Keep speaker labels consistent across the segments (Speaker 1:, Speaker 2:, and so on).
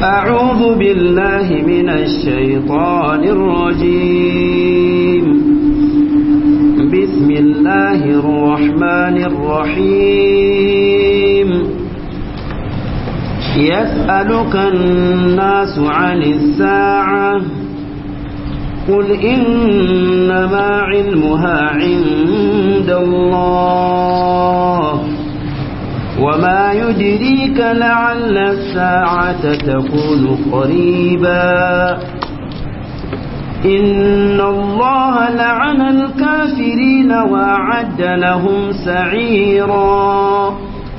Speaker 1: أعوذ بالله من الشيطان الرجيم بسم الله الرحمن الرحيم يسألك الناس عن الساعة قل إنما علمها عند الله وما يدريك لعل الساعة تكون قريبا إن الله لعن الكافرين وأعد لهم سعيرا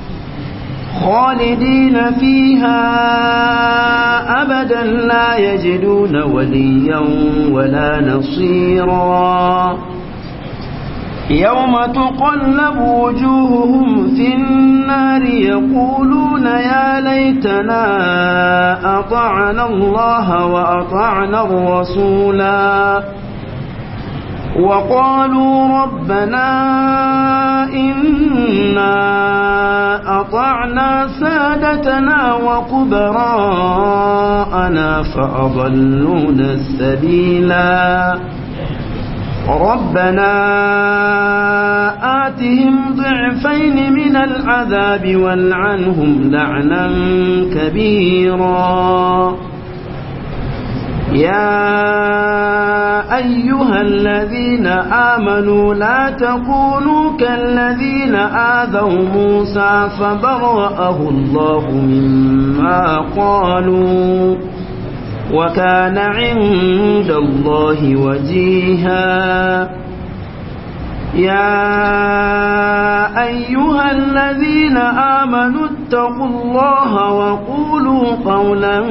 Speaker 1: خالدين فيها أبدا لا يجدون وليا ولا نصيرا يوم تقلب وجوههم في النار يقولون يا ليتنا أطعنا الله وأطعنا الرسولا وقالوا ربنا إنا أطعنا سادتنا وكبراءنا فأضلونا السبيلا ربنا آتهم ضعفين من العذاب والعنهم لعنا كبيرا يا أيها الذين آمنوا لا تكونوا كالذين آذوا موسى فبرأه الله مما قالوا وكان عند الله وجيها يا أيها الذين آمنوا اتقوا الله وقولوا قولا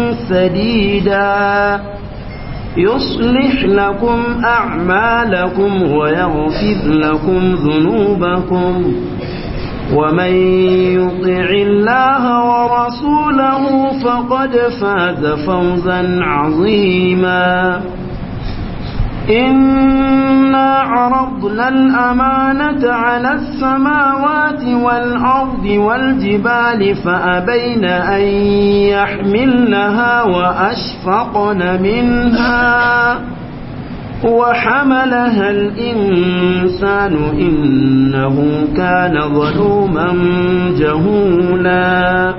Speaker 1: سديدا يصلح لكم أعمالكم ويغفر لكم ذنوبكم ومن يطع الله ورسوله فقد فاز فوزا عظيما إنا عرضنا الأمانة على السماوات والأرض والجبال فأبين أن يحملنها وأشفقن منها وحملها الإنسان إنه كان ظلوما جهولا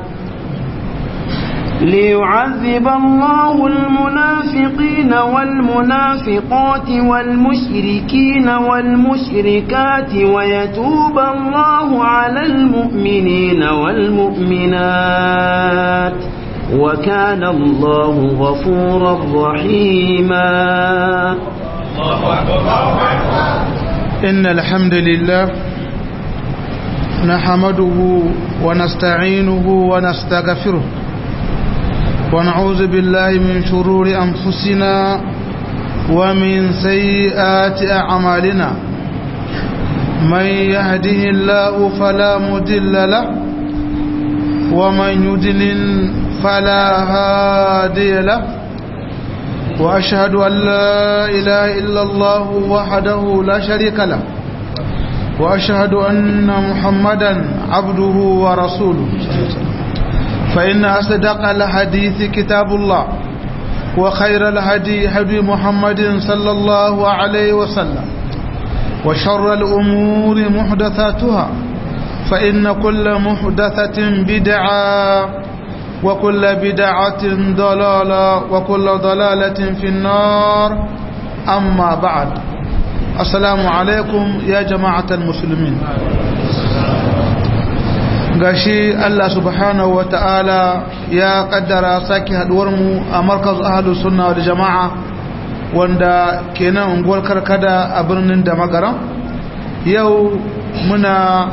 Speaker 1: ليعذب الله المنافقين والمنافقات والمشركين والمشركات ويتوب الله على المؤمنين والمؤمنات وكان الله غفورا رحيما
Speaker 2: إن الحمد لله نحمده ونستعينه ونستغفره ونعوذ بالله من شرور أنفسنا ومن سيئات أعمالنا من يهده الله فلا مدل له ومن يدلل فلا هادي له وأشهد أن لا إله إلا الله وحده لا شريك له وأشهد أن محمدا عبده ورسوله فإن أصدق الحديث كتاب الله وخير الهدي هدي محمد صلى الله عليه وسلم وشر الأمور محدثاتها فإن كل محدثة بدعة وكل بدعة ضلالة وكل ضلالة في النار أما بعد السلام عليكم يا جماعة المسلمين gashi Allah subhanahu wa ta'ala ya kaddara sake haduwarmu a markaz ahalus sunna da jama'a wanda kenan unguwar karkada a birnin da magara yau muna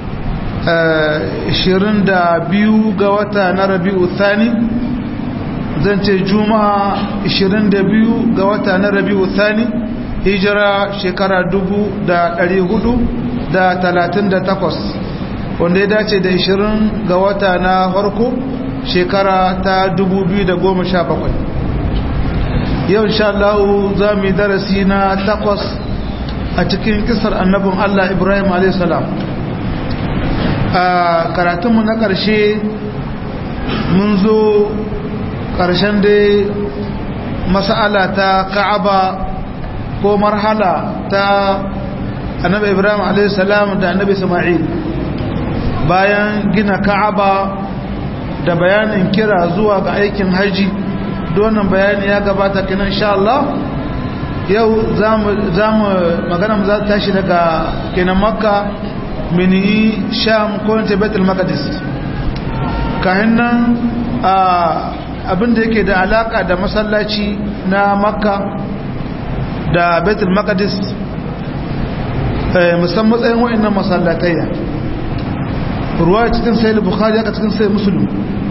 Speaker 2: 22 ga wata na rabi'u thani zan ce juma'a 22 ga wata na rabi'u thani hijira shekara 438 wanda ya dace da 20 ga wata na farko shekara ta 2017 yau insha Allah za mu yi darasi na takwas a cikin kisar annabin Allah Ibrahim a.s. a karatunmu na ƙarshe mun zo ƙarshen dai mas'ala ta ka'aba ko marhala ta annabi ibrahim a.s. da annabi isma'il bayan gina ka'aba da bayanin kira zuwa ga aikin haji donan bayani ya gabata kina insha Allah yau za mu magana mu za ta tashi daga kenan makka mini sham ko ta betul maqdis kahin nan abinda yake da alaka da masallaci na makka da betul maqdis musamman matsayin wa'annan masallatayya ruwa cikin sai bukhari haka cikin sai musulun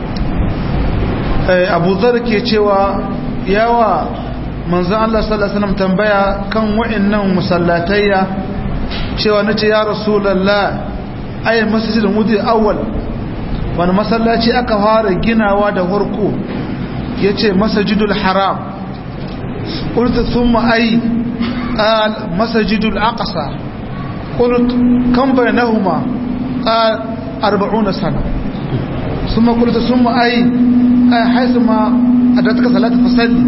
Speaker 2: abu zar ke cewa yawa manzan Allah sallallahu Alaihi wasallam tambaya kan wa'annan masallatayya cewa na ce ya rasulallah ayin masjidin wudi awwal wani masallaci aka fara ginawa da harko ya ce masajidul haram ƙulta sun ma'ayi ƙal masajidul aqasa ƙult kan bayanahuma ƙal arba'una sana sun maƙulta sun ma'ayi ƙal haisu ma a da taka salata fasalli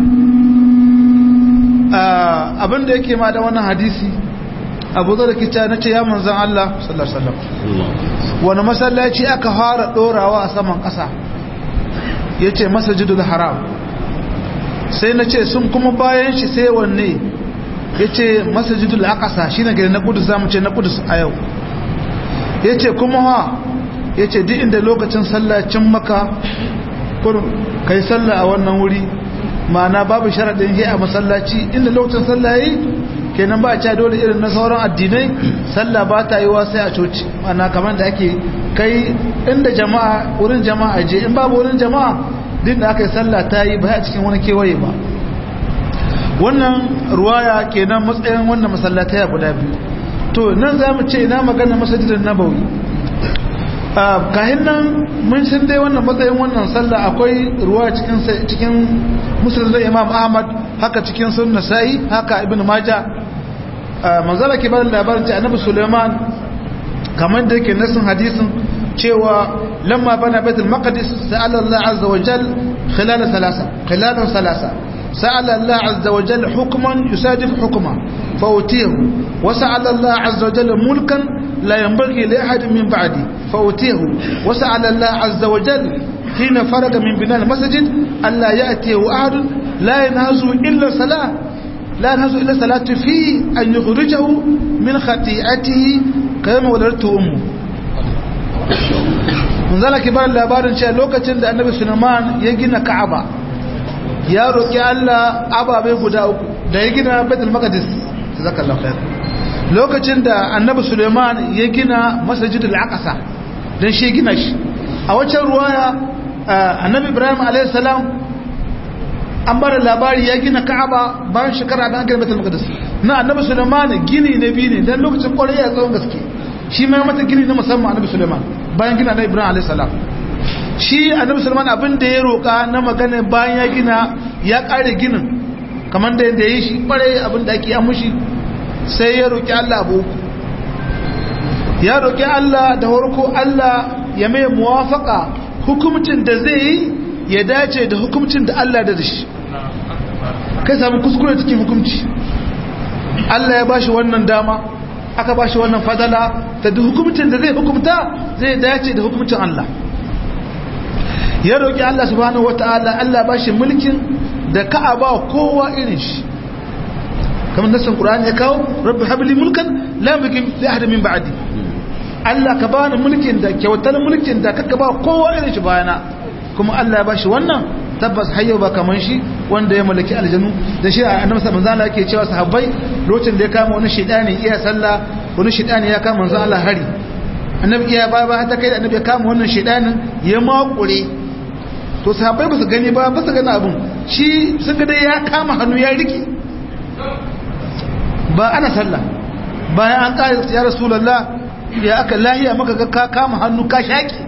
Speaker 2: abinda yake ma da wannan hadisi abu zara kica na ce ya manzan Allah sallallahu alaihi wasallam wani masallaci aka fara dorawa a saman ƙasa ya ce masajidul haram sai na ce sun kuma bayan shi sai wanne ya ce masajidul aqasa shi na gari na kudus zamu ce na kudus a yau ya ce kuma ha ya ce duk inda lokacin sallacin maka ka yi sallah a wannan wuri ma'ana babu sharaɗin yi a masallaci inda lokacin sallah yi kenan ba a ca dole irin na sauran addinai sallah ba ta yi wa sai a coci ana kamar da ake kai inda jama'a wurin jama'a je in babu wurin jama'a din da aka yi sallah ta yi ba a cikin wani kewaye ba wannan ruwaya kenan matsayin wannan masallatai guda biyu to nan za mu ce ina magana masajidin nabawi kahin nan mun san dai wannan matsayin wannan sallah akwai ruwa cikin cikin musulun da imam ahmad haka cikin sunna sai haka ibn maja manzala ke bada labarin ce annabi suleiman kamar da yake nasin hadisin cewa lamma bana baitul maqdis sa'ala allah azza wa jal khilal thalatha khilal thalatha sa'ala allah azza wa jal hukman yusadif hukma fawtihu wa sa'ala allah azza wa jal mulkan la yanbaghi li ahad min ba'di fawtihu wa sa'ala allah azza wa jal hina faraga min bina al-masjid alla ya'tihi ahad la yanhazu illa salah لا ينهز إلا صلاة فيه أن يخرجه من خطيئته كما ولدته أمه من ذلك بار labarin cewa lokacin da annabi Sulaiman ya gina Ka'aba ya roki Allah ababai guda uku da ya gina Baitul Maqdis jazakallahu khair lokacin da annabi Sulaiman ya gina Masjidul Aqsa dan shi gina shi a waccan ruwaya annabi Ibrahim alayhi salam an bar labari ya gina ka'aba bayan shekara da an gina baitul maqdis na annabi sulaiman gini na biyu ne dan lokacin kwarai ya tsawon gaske shi ma mata gini na musamman annabi sulaiman bayan gina na ibrahim alayhi salam shi annabi sulaiman abin da ya roka na magana bayan ya gina ya kare ginin kamar da yadda ya yi shi kwarai abin da ake amushi sai ya roki Allah abu ya roki Allah da warko Allah ya mai muwafaka hukumcin da zai yi ya dace da hukumcin da Allah da shi kai samu kuskure cikin hukumci Allah ya bashi wannan dama aka bashi wannan fadala ta da hukumcin da zai hukumta zai dace da hukumcin Allah ya roƙi Allah subhanahu wata'ala Allah bashi mulkin da ka ba kowa irin shi kamar nasan Qur'ani ya kawo rabbi habli mulkan la yamliku li ahad min ba'di Allah ka bani mulkin da kyautar mulkin da kaka ba kowa irin shi bayana kuma Allah ya bashi wannan tabbas hayyo ba kaman shi wanda ya mallaki aljanu da shi annabi sallallahu alaihi yake cewa sahabbai lokacin da ya kama wani shedani iya sallah wani shedani ya kama manzo Allah hari annabi iya ba ba ta kai da annabi ya kama wannan shedanin ya makure to sahabbai ba su gani ba ba su gani abun shi sun ga dai ya kama hannu ya rike ba ana sallah bayan an kare ya rasulullah ya aka lahiya maka ga ka kama hannu ka shaki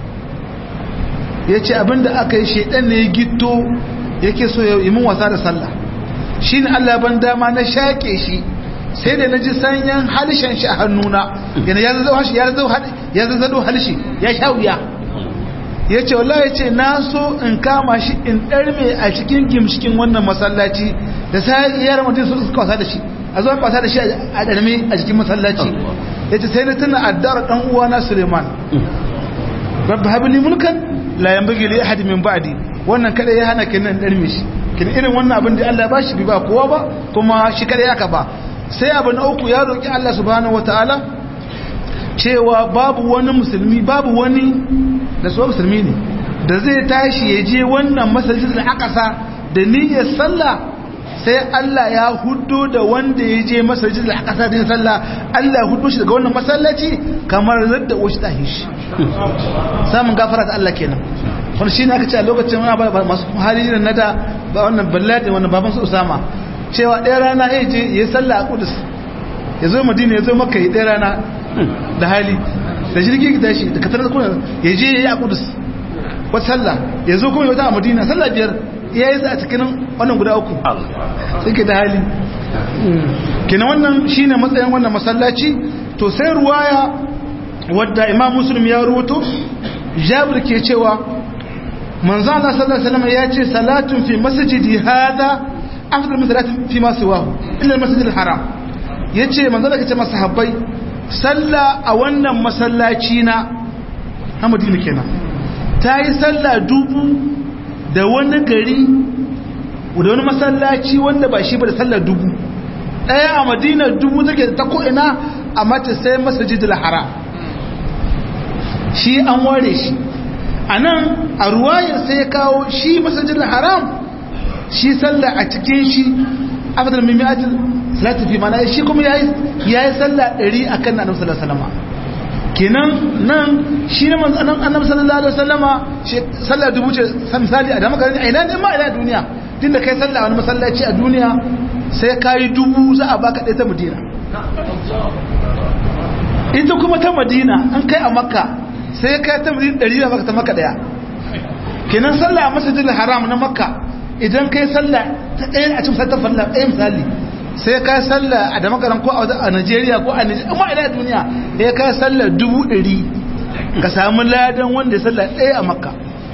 Speaker 2: ya ce abinda aka yi shaidan ne ya gito yake so yi mun wasa da sallah shi ne Allah ban dama na shaƙe shi sai da na ji sanyan halishan shi a hannuna yana ya zazzado harshe ya zazzado harshe ya sha wuya ya ce wallahi ya ce na so in kama shi in ɗarme a cikin gimshikin wannan masallaci da sai yara mutum su suka wasa da shi a zuwa wasa da shi a ɗarme a cikin masallaci ya ce sai na tuna addar ɗan uwana suleiman rabbi habili mulkan la yanbaghi li ahad min ba'di wannan kada ya hana kenan ɗarme shi kin irin wannan abin da Allah ya bashi bi ba kowa ba kuma shi kada ya ka ba sai abu na uku ya roki Allah subhanahu wataala cewa babu wani musulmi babu wani da su musulmi ne da zai tashi ya je wannan masallacin da aka sa da niyyar sallah sai Allah ya hudo da wanda ya je masallacin da aka sa da sallah Allah ya hudo shi daga wannan masallaci kamar zadda wasu ta hishi samun gafara ta Allah kenan wani shi ne aka ce a lokacin wani ba masu hali na da ba wannan balladi wannan baban su usama cewa ɗaya rana ya je ya sallah a kudus ya zo madina ya zo maka ya ɗaya rana da hali da jirgin gida shi da katar da kuna ya je ya yi a kudus wata sallah ya zo kuma ya wata a madina sallah biyar ya yi a cikin wannan guda uku suke da hali kina wannan shi ne matsayin wannan masallaci to sai ruwaya wadda imam muslim ya rubuto jabir ke cewa manzo Allah sallallahu alaihi wasallam ya ce salatun fi masjidi hada afdal min salatin fi ma siwahu illa al-masjid al-haram yace manzo Allah ya ce masahabbai salla a wannan masallaci na Hamadina kenan ta yi salla dubu da wani gari da wani masallaci wanda ba shi ba da sallar dubu ɗaya a madina dubu take ta ko'ina a mata sai masajidul haram shi an ware shi a nan a ruwayar sai ya kawo shi masajidul haram shi sallar a cikin shi afdal min mi'atil salatu fi mana shi kuma yayi yayi sallah 100 akan annabi sallallahu alaihi wasallam kenan nan shi ne manzo annabi sallallahu alaihi wasallama sallah dubu ce misali a da maka a ina ne ma ina duniya tunda kai sallah wani masallaci a duniya sai kai dubu za a baka ɗaya ta madina ita kuma ta madina an kai a makka sai kai ta madina ɗari da baka ta makka ɗaya kenan sallah a masjidil haram na makka idan kai sallah ta ɗaya a cikin sattar falla ɗaya misali sai ka sallah a da makaran ko a Najeriya ko a Nigeria amma ina duniya sai ka sallah dubu ɗari ka samu ladan wanda ya sallah ɗaya a makka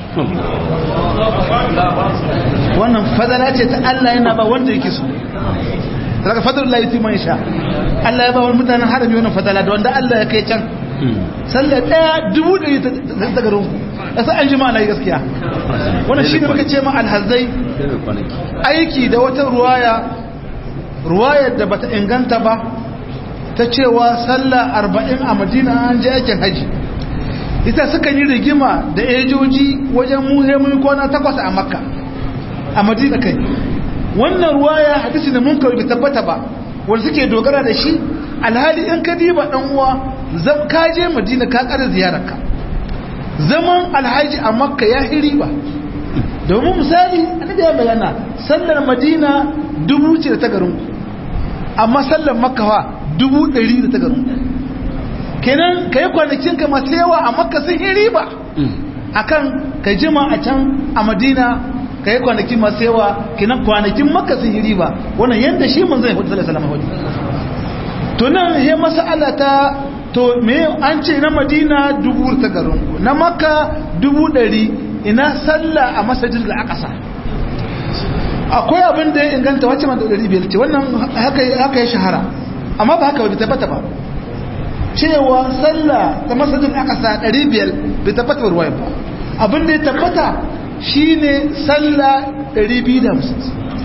Speaker 2: wannan fadala ce ta Allah yana ba wanda yake so daga fadar Allah yati man sha Allah ya ba wani mutanen harami wannan fadala da wanda Allah ya kai can sallah ɗaya dubu ɗari ta garin ku yasa an jima na yi gaskiya wannan shi ne muka ce ma alhazai aiki da wata ruwaya ruwayar da bata inganta ba ta cewa sallah arba'in a madina an je aikin haji ita suka yi rigima da ejoji wajen muhimmin kwana takwas a makka a madina kai wannan ruwaya hadisi da mun kawai tabbata ba wanda suke dogara da shi alhali in ka diba dan uwa ka je madina ka kara ziyararka zaman alhaji a makka ya hiri ba domin misali annabi ya bayana sallar madina dubu ce da ta garin amma sallar makka fa dubu ɗari da ta garin kenan ka yi kwanakin ka masu yawa a makka sun yi riba akan ka jima a can a madina ka yi kwanakin masu yawa kenan kwanakin makka sun yi riba wannan yadda shi mun zai hudu salama hudu to nan he masala ta to me an ce na madina dubu ta garin na makka dubu ɗari ina sallah a masajin da aka sa akwai abin da ya inganta wacce man da ɗari biyar ce wannan haka ya shahara amma ba haka bai tabbata ba cewa sallah ta masajin aka sa ɗari biyar bai tabbata ruwa ba abin da ya tabbata shine sallah ɗari biyu da hamsin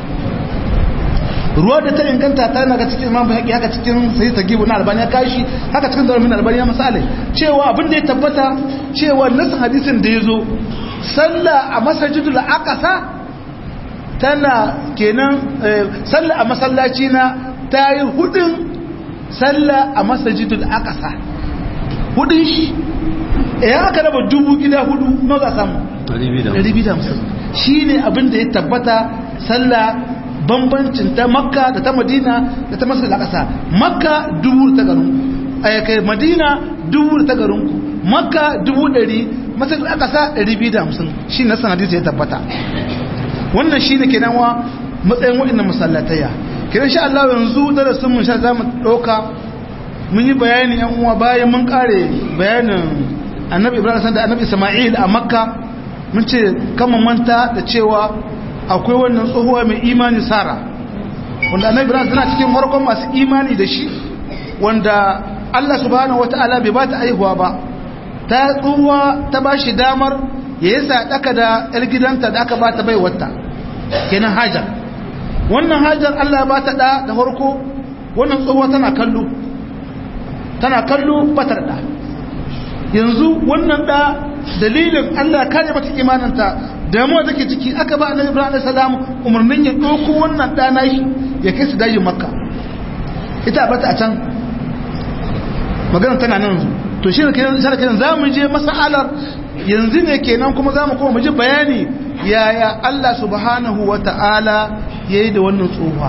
Speaker 2: ruwa da ta inganta ta yana ga cikin imam haƙi haka cikin sai ta gibu na albani ya kashi haka cikin zarafin albani ya misali cewa abin da ya tabbata cewa nasin hadisin da ya zo sallah a masajidul aqsa tana kenan sallah a masallaci na ta yi hudun sallah a masajidul aqsa hudun shi idan aka raba dubu gida hudu nawa za samu 250 shine abin da ya tabbata sallah bambancin ta makka da ta madina da ta masar da ƙasa makka dubu ta garin kai madina dubu ta garin ku makka dubu ɗari masar da ƙasa ɗari biyu da hamsin shi na sanadisa ya tabbata wannan shi ne kenan wa matsayin waɗannan masallataya kenan sha Allah yanzu darasin mun sha za mu ɗauka mun yi bayani yan uwa bayan mun ƙare bayanin annabi ibrahim da annabi isma'il a makka mun ce kama manta da cewa akwai wannan tsohuwa mai imani sara wanda annabi ibrahim tana cikin farkon masu imani da shi wanda allah subhanahu wata'ala bai ba ta aihuwa ba ta tsohuwa ta ba shi damar ya yi sadaka da yar gidanta da aka ba ta bai wata kenan hajar wannan hajar allah ba ta da da farko wannan tsohuwa tana kallo tana kallo batar da yanzu wannan da dalilin Allah kare mata imaninta damuwa take ciki aka ba annabi Ibrahim salam umarnin ya dauko wannan da nashi ya kai su dajin Makka ita bata a can magana tana nan to shi ne kenan sai kenan zamu je masalar yanzu ne kenan kuma zamu koma mu ji bayani yaya Allah subhanahu wata'ala yayi da wannan tsohuwa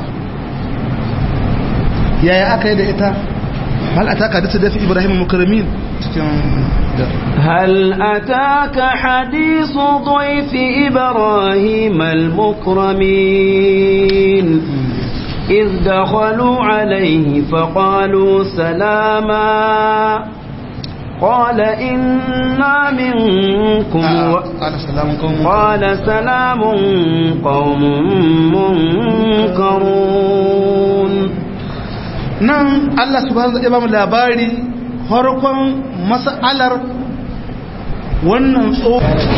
Speaker 2: yaya aka yi da ita hal ataka da dafi Ibrahim mukarramin
Speaker 1: هل أتاك حديث ضيف إبراهيم المكرمين إذ دخلوا عليه فقالوا سلاما قال إنا منكم و...
Speaker 2: قال سلام قوم
Speaker 1: قال سلام قوم منكرون
Speaker 2: nan Allah subhanahu wa ta'ala ba mu labari farkon mas'alar wannan tso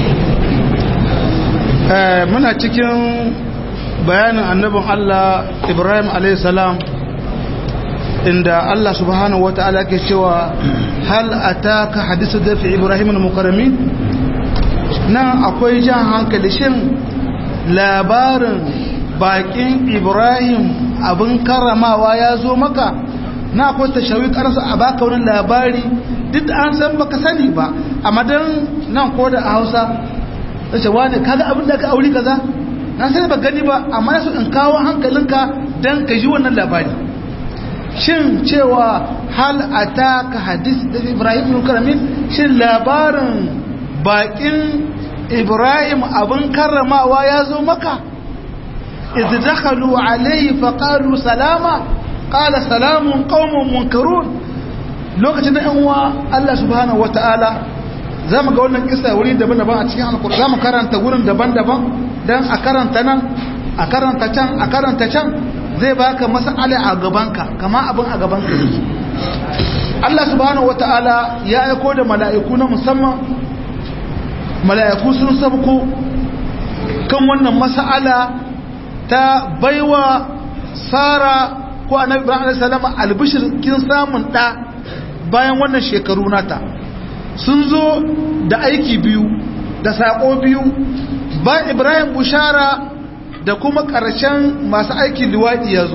Speaker 2: muna cikin bayanin annabin Allah Ibrahim alayhi salam inda Allah subhanahu wa ta'ala ke cewa hal ataka hadisu dafi Ibrahim al-mukarramin nan akwai jan hankali shin labarin bakin Ibrahim abin karamawa ya zo maka na akwai tashawi karasa a baka wani labari duk an san baka sani ba a madan nan ko da a hausa sai wani kaga abin da ka auri kaza na sani ba gani ba amma na so in kawo hankalinka dan ka ji wannan labari shin cewa hal ataka hadis da Ibrahim ibn Karamin shin labarin bakin Ibrahim abin karramawa ya zo maka idh dakhalu alayhi faqalu salama qala salamun qaumun munkarun lokacin da uwa Allah subhanahu wataala zamu ga wannan kissa wuri daban-daban a cikin alqur'ani zamu karanta wurin daban-daban dan a karanta nan a karanta can a karanta can zai baka mas'ala a gabanka kama abin a gabanka Allah subhanahu wataala ya aiko da mala'iku na musamman mala'iku sun sabko kan wannan mas'ala ta baiwa Sara ko annabi ibrahim alayhi salam albishir kin samun da bayan wannan shekaru nata sun zo da aiki biyu da sako biyu ba ibrahim bushara da kuma ƙarshen masu aikin liwaɗi ya zo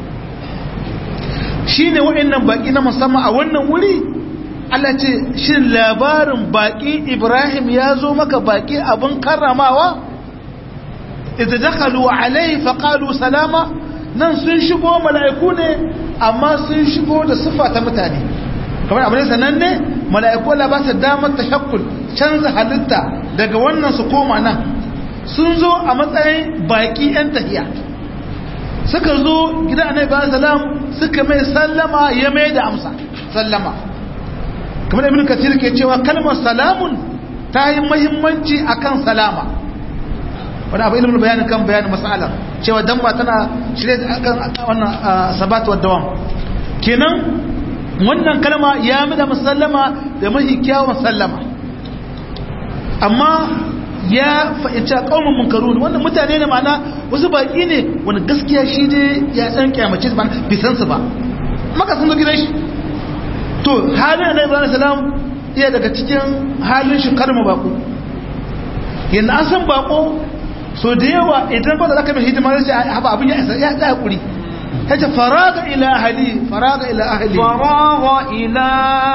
Speaker 2: shi ne waɗannan baƙi na musamman a wannan wuri Allah ce shin labarin baƙi ibrahim ya zo maka baƙi abin karramawa idza dakhalu alayhi faqalu salama nan sun shigo mala'iku ne amma sun shigo da siffa ta mutane kamar abin sananne mala'iku Allah ba su damar tashakkul canza halitta daga wannan su koma nan sun zo a matsayin baki yan tahiya suka zo gida annabi ba salam suka mai sallama ya mai da amsa sallama kamar ibn kathir ke cewa kalmar salamun ta yi muhimmanci akan salama wani abu ilimin bayanin kan bayanin mas'alar cewa dan ba tana shirye akan wannan sabat wa dawam kenan wannan kalma ya mi da musallama da mahi kyawun sallama amma ya fahimci kaumin munkarun wannan mutane ne ma'ana wasu baki ne wani gaskiya shi ne ya san kyamace ba bisan su ba maka sun zo gidan shi to halin da ibrahim salam iya daga cikin halin shi karma bako yanda an san bako so da yawa idan ba da zaka mai hidima sai haba abin ya isa ya tsaya hakuri kace faraga ila ahli faraga ila ahli
Speaker 1: faraga ila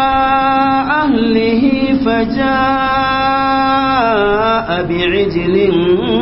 Speaker 1: ahlihi fajaa bi'ijlin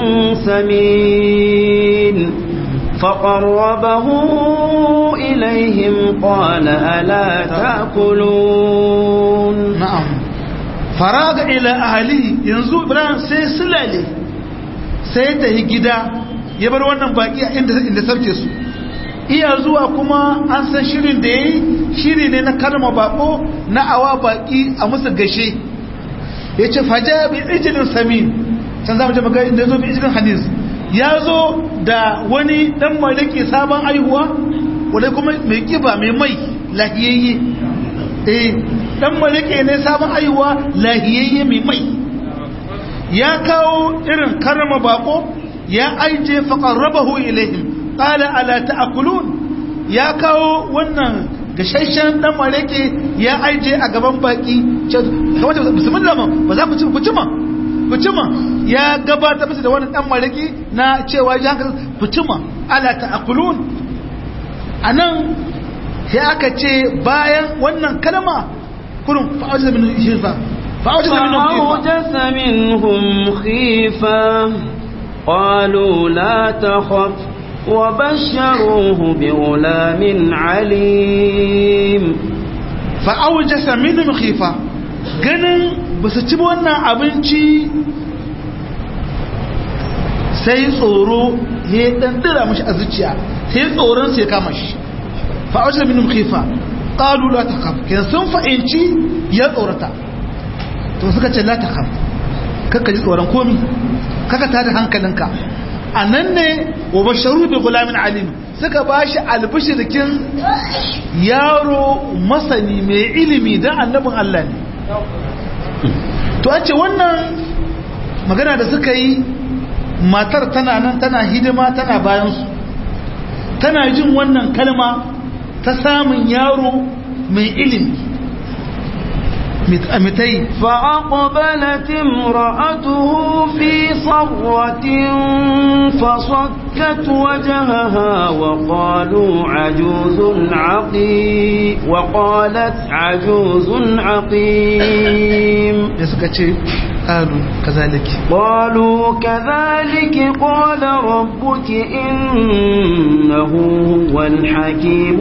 Speaker 1: samin فقربه إليهم قال ألا تأكلون
Speaker 2: نعم فراغ إلى أهله ينزو إبراهيم سيسلالي sai ta yi gida ya bar wannan baki a inda sauke su iya zuwa kuma an san shirin da ya yi shiri ne na kalma bako na awa baki a musu gashe yace faja bi ijlin samin can zamu je maka inda yazo bi ijlin hadis yazo da wani dan malaki sabon aihuwa wanda kuma mai kiba mai mai lahiyayye eh dan malaki ne sabon aihuwa lahiyayye mai mai ya kawo irin karama bako ya aije faqarrabahu ilaihim qala ala ta'kulun ya kawo wannan gashashen dan mareke ya aije a gaban baki kamar da bismillah ba za ku ci ku ci ma ku ci ma ya gabata musu da wannan dan mareke na cewa ya haka ku ci ma ala ta'kulun anan sai aka ce bayan wannan kalma kurun fa'ajiza min shifa fa'ajiza min
Speaker 1: فأوجس منهم خيفة قالوا لا تخف وبشروه بغلام عليم
Speaker 2: fa'aujasa minhum khifa ganin ba su ci wannan abinci sai tsoro ya dan dira mashi a zuciya sai tsoron sai kama shi fa'aujasa minhum khifa qalu la takhaf kin sun fa'inci ya tsorata to suka ce la takhaf kakka ji tsoron komi kaka tada hankalinka anan ne wa basharu bi gulamin alim suka ba shi albishirkin yaro masani mai ilimi don annabin Allah ne to an ce wannan magana da suka yi matar tana nan tana hidima tana bayansu tana jin wannan kalma ta samun yaro mai ilimi mitai
Speaker 1: فأقبلت امرأته في صرة فصكت وجهها وقالوا عجوز عقيم وقالت عجوز عقيم
Speaker 2: ya suka ce ƙalu kazaliki
Speaker 1: قالوا كذلك قال ربك إنه هو الحكيم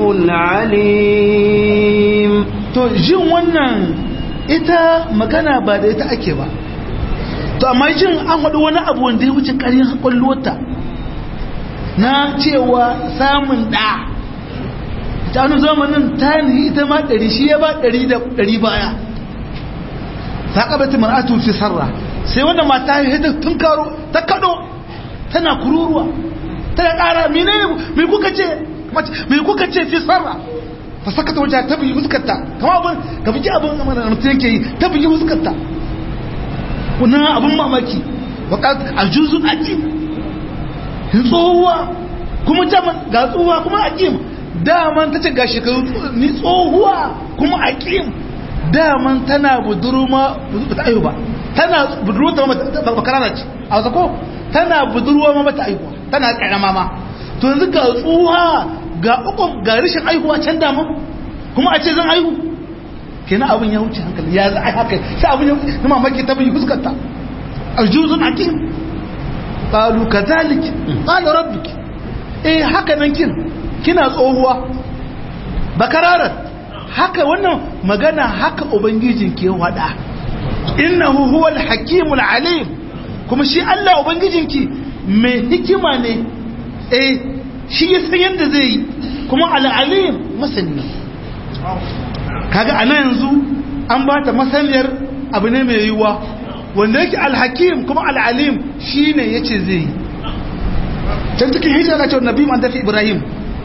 Speaker 1: العليم
Speaker 2: to jin wannan ita magana ba da ita ake ba to amma jin an faɗi wani abu wanda ya wuce ƙarin ƙwallota na cewa samun ɗa ta wani zamanin ta yi ita ma ɗari shi ya ba ɗari da ɗari baya ta ƙabata mar'atu fi sarra sai wanda mata ya hita tun karo ta kaɗo tana kururuwa tana ƙara mene mai kuka ce mai kuka ce fi sarra fa sakata wajen ta bugi fuskarta kama abin ka bugi abin da mutum yake yi ta bugi fuskarta wannan abin mamaki wakat ajuzun aqim tsohuwa kuma jaman ga tsohuwa kuma aqim daman tace ga shekaru ni tsohuwa kuma aqim daman tana buduruma ta ayu ba tana budurwa ta ba karara ce a wasa ko tana budurwa ma bata aihuwa tana karama ma to yanzu ga tsohuwa ga uku ga rashin aihuwa can daman kuma a ce zan aihu kenan abin ya wuce hankali ya za a haka sai abin ya wuce na mamaki ta bin fuskarta aljuzun akim qalu kadhalik qala rabbik eh haka nan kin kina tsohuwa bakararat haka wannan magana haka ubangijin ke wada innahu huwal hakimul alim kuma shi Allah ubangijinki mai hikima ne eh shi ya san yadda zai yi kuma al-alim masani kaga ana yanzu an ba ta masaniyar abu ne mai yiwuwa wanda yake alhakim kuma al'alim shi ne ya ce zai yi can cikin hijira na cewa nabi man tafi ibrahim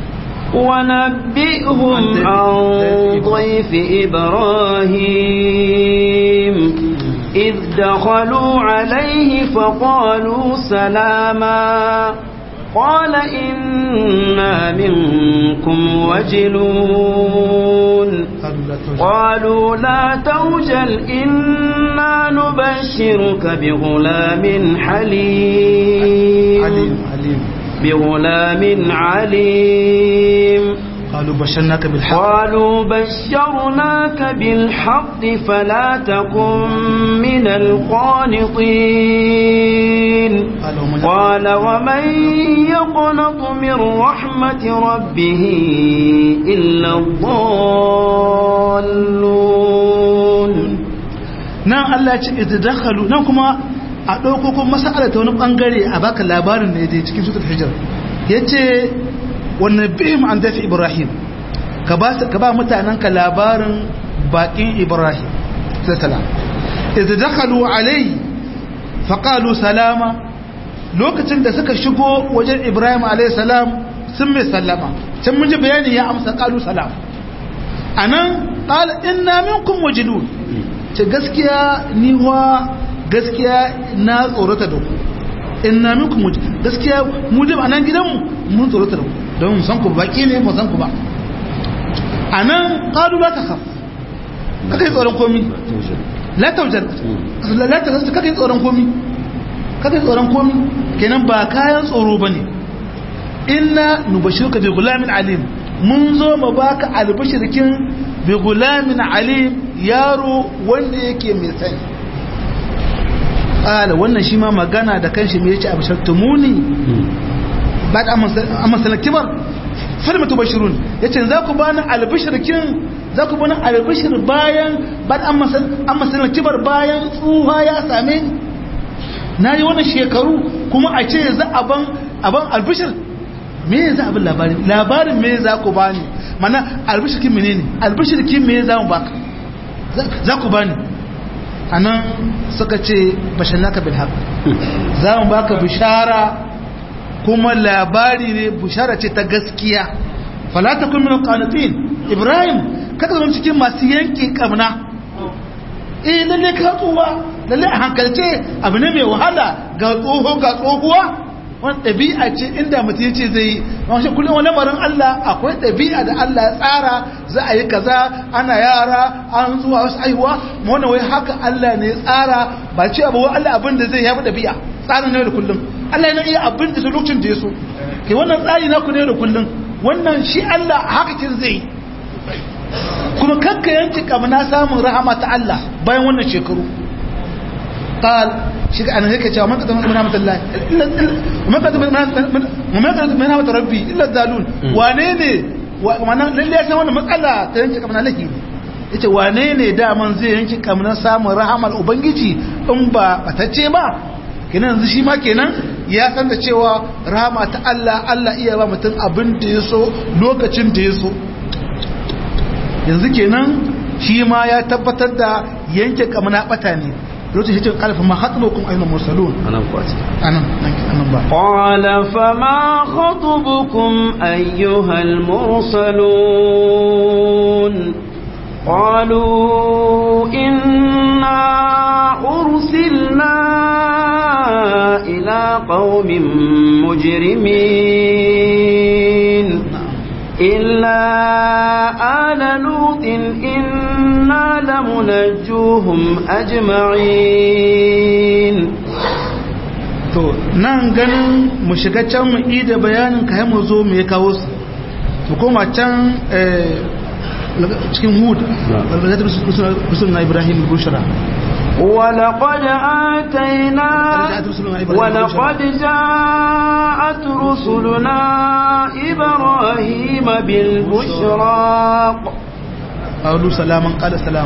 Speaker 1: ونبئهم عن ضيف إبراهيم إذ دخلوا عليه فقالوا سلاما قال إنا منكم وجلون قالوا لا توجل إنا نبشرك بغلام حليم
Speaker 2: عليم عليم
Speaker 1: بغلام عليم
Speaker 2: قالوا بشرناك بالحق
Speaker 1: قالوا بشرناك بالحق فلا تكن من القانطين قال ومن يقنط من رحمة ربه إلا الضالون
Speaker 2: nan Allah ce idakhalu nan kuma a dauko kuma mas'ala ta wani bangare a baka labarin ne da cikin suratul hijr yace wannan bihim an dafi ibrahim ka ba ka ba mutanen ka labarin bakin ibrahim sallallahu idza dakhalu alayhi faqalu salama lokacin da suka shigo wajen Ibrahim alayhi salam sun mai sallama can mun ji bayani ya amsa qalu salam anan qala inna minkum wajilun ce gaskiya ni wa gaskiya na tsorata da ku inna minkum wajilun gaskiya mu da anan gidanmu mun tsorata da ku don mun san ku baki ne mun san ku ba anan qalu la takhaf kake tsoron komi la tawjal la takhaf kake tsoron komi kake tsoron komi kenan ba kayan tsoro bane inna nubashiruka bi gulamin alim mun zo mu baka albishirkin bi gulamin alim yaro wanda yake mai sani ala wannan shi ma magana da kanshi me yace abshartumuni ba da amma sanar kibar falma tubashirun yace za ku bani albishirkin za ku bani albishir bayan ba da amma sanar kibar bayan tsuha ya same ni na yi wannan shekaru kuma a ce za a ban albishir me za abin labarin labarin me za ku bani mana albishirkin menene albishirkin me za mu baka za ku bani anan suka ce bashannaka bil haqq za mu baka bishara kuma labari ne bishara ce ta gaskiya fala takun min qanitin ibrahim kada zama cikin masu yanke kamna eh lalle ka tsuwa lalle a hankalce abu ne mai wahala ga tsoho ga tsohuwa wani ɗabi'a ce inda mutum yace zai yi wani kullum wani lamarin Allah akwai ɗabi'a da Allah ya tsara za a yi kaza ana yara an zuwa wasu aihuwa wannan wai haka Allah ne ya tsara ba ce abu Allah abin da zai yafi ɗabi'a tsarin ne da kullum Allah yana iya abin da su lokacin da ya so ke wannan tsari naku ne da kullum wannan shi Allah haka kin zai kuma kakka yanki kamna samun rahama ta Allah bayan wannan shekaru قال شيء أنا هيك جاء ما قدم من رحمة الله إلا وما قدم من وما قدم من رحمة ربي إلا الدالون وانيني وانا للي أسمع وانا مسألة تنشي كمان لهي yace wane ne daman zai yanki kamar samun rahamar ubangiji in ba batacce ba kenan yanzu shi ma kenan ya san da cewa rahama ta Allah Allah iya ba mutum abin da ya so lokacin da ya so yanzu kenan shi ma ya tabbatar da yanke kamar bata ne lokacin shi ce kalfa ma hatsubukum ayyul mursalun
Speaker 3: anan ko ce
Speaker 2: anan anan ba
Speaker 1: qala fama khatubukum ayyuhal mursalun قالوا إنا أرسلنا إلى قوم مجرمين إلا آل لوط إنا لمنجوهم أجمعين
Speaker 2: to nan ganin mu shiga can mu yi da bayanin ka mu zo mu ya kawo su to koma can cikin hud rusul na ibrahim bushra
Speaker 1: ولقد آتينا ولقد جاءت رسلنا إبراهيم بالبشرى
Speaker 2: قالوا سلاما قال سلام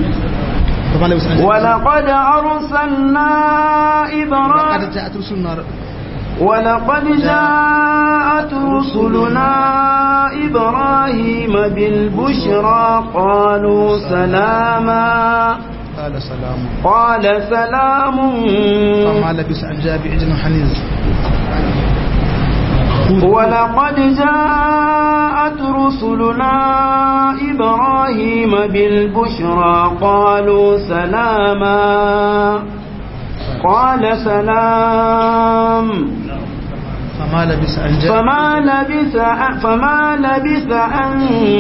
Speaker 1: ولقد أرسلنا إبراهيم
Speaker 2: لقد جاءت رسلنا
Speaker 1: ولقد جاءت رسلنا إبراهيم بالبشرى قالوا سلاما
Speaker 2: قال سلام
Speaker 1: قال سلام
Speaker 2: فما لبس أن جاء بعجل حنيز
Speaker 1: ولقد جاءت رسلنا إبراهيم بالبشرى قالوا سلاما قال سلام
Speaker 2: فما لبس أن جاء
Speaker 1: فما لبث فما لبث أن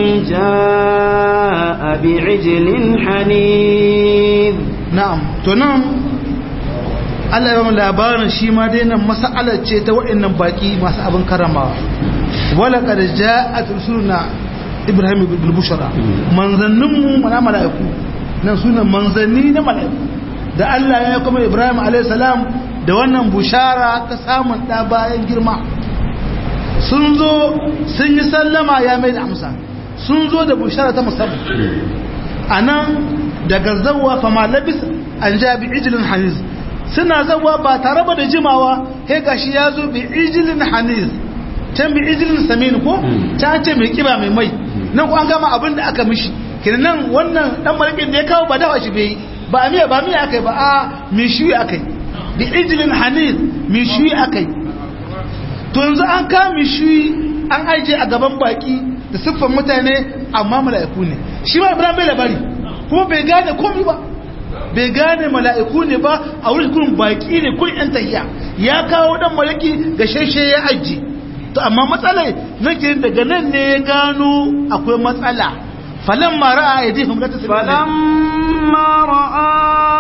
Speaker 1: جاء بعجل حنيذ
Speaker 2: na'am to nan Allah ya ba mu labarin shi ma dai nan mas'alar ce ta waɗannan baki masu abin karamawa wala qad ja'at rusuluna ibrahim bil bushra manzannin mu mana mala'iku nan sunan manzanni na mala'iku da Allah ya kuma ibrahim alayhi salam da wannan bushara ta samun da bayan girma sun zo sun yi sallama ya mai da amsa sun zo da bushara ta musamman anan daga zawwa fama labis an ja bi ijilin haniz suna zawwa ba tare ba da jimawa he gashi ya zo bi ijilin haniz can bi ijilin samin ko ta ce mai kiba mai mai nan ko an gama abin da aka mishi kenan wannan dan malakin da ya kawo ba dawa shi bai ba miya ba miya akai ba a mishuyi akai bi ijlin hanir mishuyi akai to yanzu an ka mishuyi an aje a gaban baki da siffan mutane amma mala'iku ne shi ma ibrahim bai labari kuma bai gane komai ba bai gane mala'iku ne ba a wurin kun baki ne kun yan tahiya ya kawo dan malaki ga sheshe ya aji to amma matsalai nake daga nan ne ya gano akwai matsala falan ma ra'a aydihim la tasbihu
Speaker 1: فلما رأى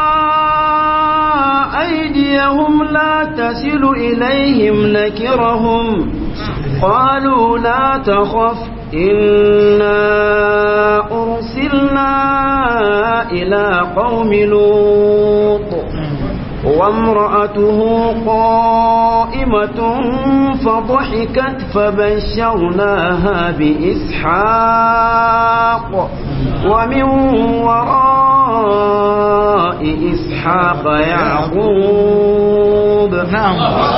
Speaker 1: أيديهم لا تصل إليهم نكرهم قالوا لا تخف إنا أرسلنا إلى قوم لوط وامرأته قائمة فضحكت فبشرناها بإسحاق ومن وراء إسحاق يعقوب
Speaker 2: نعم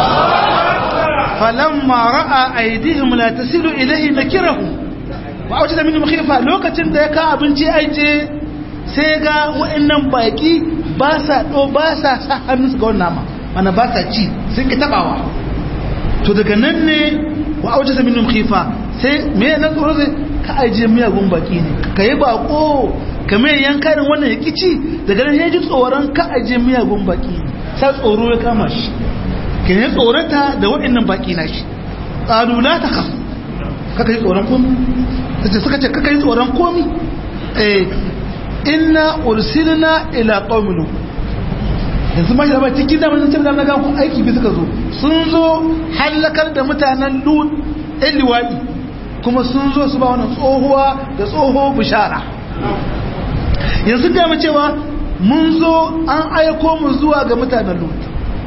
Speaker 2: فلما راى ايديهم لا تصل اليه نكرهم وأوجد منهم خيفة lokacin da ya ka abinci aije sai ga wa'annan baki ba sa do ba sa sa hannunsu ga wannan nama mana ba sa ci sun ki tabawa to daga nan ne wa aujasa minhum khifa sai me na tsoro sai ka aje miyagun baki ne ka yi bako ka mai yankarin wannan ya kici daga nan ya ji tsoron ka aje miyagun baki sai tsoro ya kama shi ke ne tsorata da waɗannan baki na shi ƙalu la ta kasu kaka yi tsoron komi ta suka ce kaka yi tsoron komi eh inna ursilna ila qaumin yanzu ma shi da cikin da mun cin da na ga ku aiki bi suka zo sun zo halakar da mutanen lut ɗan liwaɗi kuma sun zo su ba wannan tsohuwa da tsoho bishara yanzu ga mu cewa mun zo an aiko mu zuwa ga mutanen lut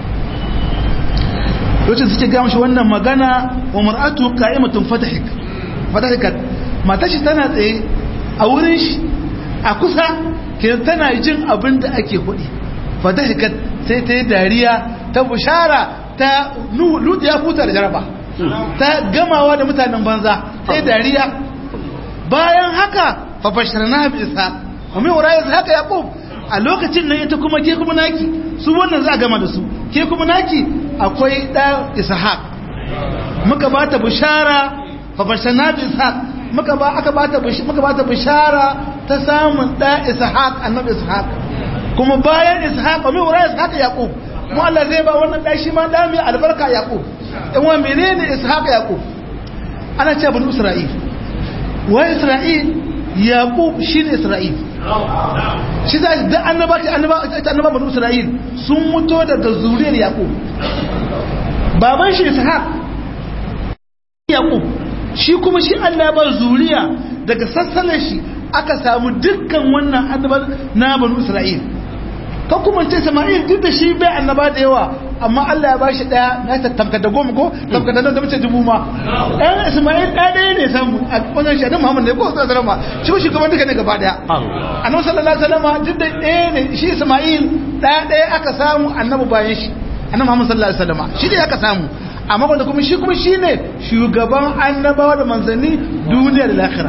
Speaker 2: lokacin suke gama shi wannan magana wa mar'atu qa'imatun fatahik fatahikat mata shi tana tsaye a wurin shi a kusa ke tana jin abin da ake hudi fatahikat sai ta yi dariya ta bushara ta lutu ya futa da jaraba ta gamawa da mutanen banza sai dariya bayan haka fa basharna bi isa wa mai wura haka yaqub a lokacin nan ita kuma ke kuma naki su wannan za a gama da su ke kuma naki akwai ɗan ishaq muka ba ta bishara fafashana da ishaq muka ba aka ba ta muka ba ta bishara ta samun ɗan ishaq annabi ishaq kuma bayan ishaq mai wura ishaq yaqub mu Allah zai ba wannan ɗan shi ma ɗan mai albarka yaqub in wa menene ishaq yaqub ana ce bin isra'il wa isra'il yaqub shine isra'il shi za da annaba annaba annaba banu isra'il sun muto daga zuriyar yaqub baban shi ishaq yaqub shi kuma shi Allah ba zuriya daga sassanar shi aka samu dukkan wannan annaba na banu isra'il ka kuma ce sama'il duk da shi bai annaba da yawa amma Allah ya bashi daya na ta tamka da goma ko tamka da nan da mace dubu ma ɗan isma'il ɗaya ɗaya ne samu a wannan shi muhammad ne ko sai salama shi ko shugaban duka ne gaba daya annabi sallallahu alaihi wasallam duk da ɗaya ne shi isma'il ɗaya ɗaya aka samu annabi bayan shi annabi muhammad sallallahu alaihi wasallam shi ne aka samu amma wanda kuma shi kuma shine shugaban annabawa da manzanni duniya da lahira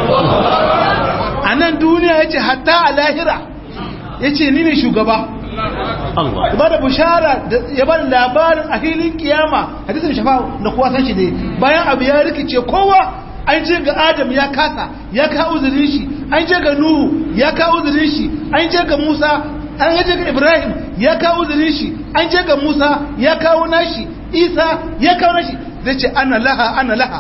Speaker 2: a nan duniya yace hatta a lahira yace ni ne shugaba ba da bushara ya ba labarin a filin kiyama hadisin shafa da kowa san shi ne bayan abu ya rikice kowa an je ga adam ya kasa ya kawo uzurin shi an je ga nuhu ya kawo uzurin shi an je ga musa an je ga ibrahim ya kawo uzurin shi an je ga musa ya kawo nashi isa ya kawo nashi zai ce ana laha ana laha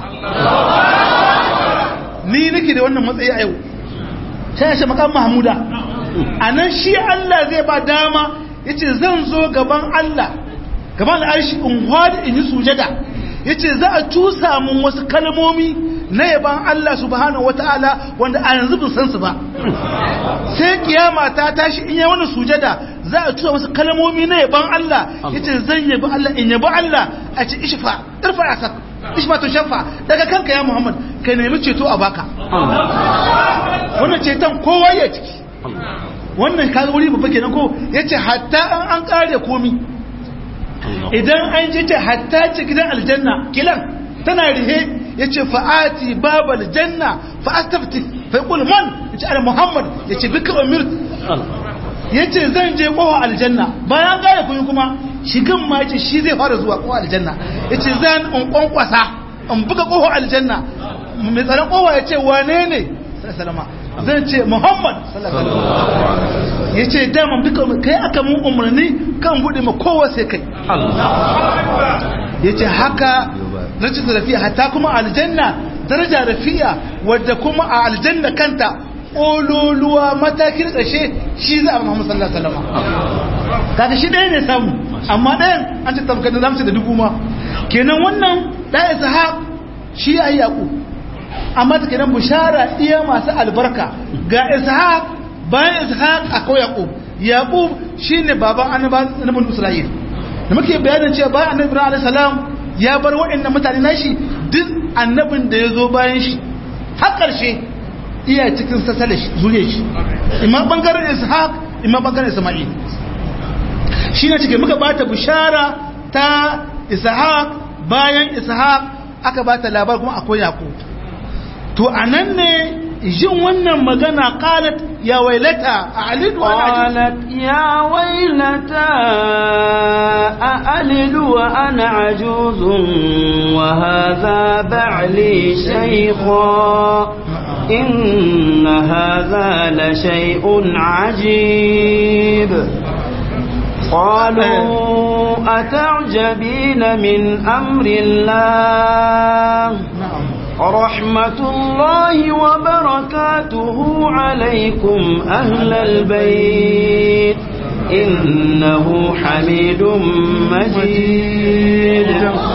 Speaker 2: ni nake da wannan matsayi a yau sai ya ce makan mahmuda a nan shi Allah zai ba dama ya ce zan zo gaban Allah gaban al'arshi in hwada in yi sujada ya ce za a cusa mun wasu kalmomi na yaban Allah subhanahu wata'ala wanda a yanzu bin san su ba sai kiyama ta tashi in yi wani sujada za a cusa wasu kalmomi na yaban Allah ya ce zan yabi Allah in yabi Allah a ce ishfa irfa a sak ishfa to shafa daga kanka ya Muhammad ka nemi ceto a baka wannan ceton kowa ya ciki wannan kaga wuri babba kenan ko yace hatta an an kare komi idan an je ce hatta ce gidan aljanna kilan tana rihe yace fa'ati babal janna fa astafti fa yaqul man yace ana muhammad yace bika umir yace zan je kowa aljanna bayan gaya kun kuma shigan ma yace shi zai fara zuwa kowa aljanna yace zan in kwankwasa in buga kowa aljanna mai tsaron kowa yace wane ne sallama zan ce muhammad ya ce daman duka kai aka mun umarni kan buɗe ma kowa sai kai ya ce haka rajin rafiya hatta kuma aljanna daraja rafiya wadda kuma a aljanna kanta ƙololuwa matakin ƙashe shi za a muhammad sallallahu alaihi wasallam kaga shi ɗaya ne samu amma ɗayan an ce tamkar da da dubu ma kenan wannan ɗaya ishaq shi ya yi yaƙu amma ta kenan bushara iya masu albarka ga ishaq bayan ishaq akwai yaqub yaqub shine baban annabin isra'il da muke bayanin cewa bayan annabi ibrahim alayhi salam ya bar waɗannan mutane nashi duk annabin da ya zo bayan shi har ƙarshe iya cikin sassale zuriya shi imma bangaren ishaq imma bangaren isma'il shi ne cikin muka bata bushara ta ishaq bayan ishaq aka bata labar kuma akwai yaqub to anan ne jin wannan magana qalat ya wailata a'lidu wa
Speaker 1: qalat ya wailata a'lidu wa ana ajuzun wa hadha ba'li shaykha inna hadha la shay'un ajib قالوا أتعجبين من أمر الله رحمة الله وبركاته عليكم أهل البيت إنه حميد مجيد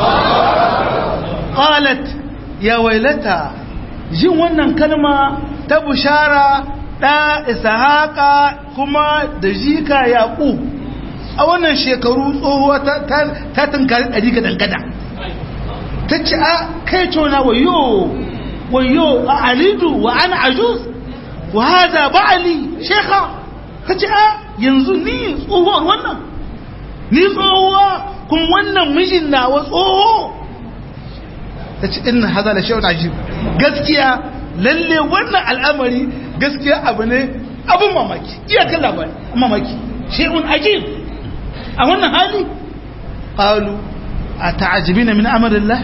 Speaker 2: قالت يا ويلتا jin wannan kalma ta bushara ɗa ishaqa kuma da jika yaqub a wannan shekaru tsohuwa ta tunkari ɗari ga dangada ta ce a kai cona wayo wayo a alidu wa ana ajuz wa haza ba'ali shekha ta ce a yanzu ni tsohuwar wannan ni tsohuwa kun wannan mijin nawa tsoho ta ce ina haza da shawar ajib gaskiya lalle wannan al'amari gaskiya abu ne abin mamaki iyakan labari mamaki shi'un ajib a wannan hali ƙalu a ta'ajibina min amarillah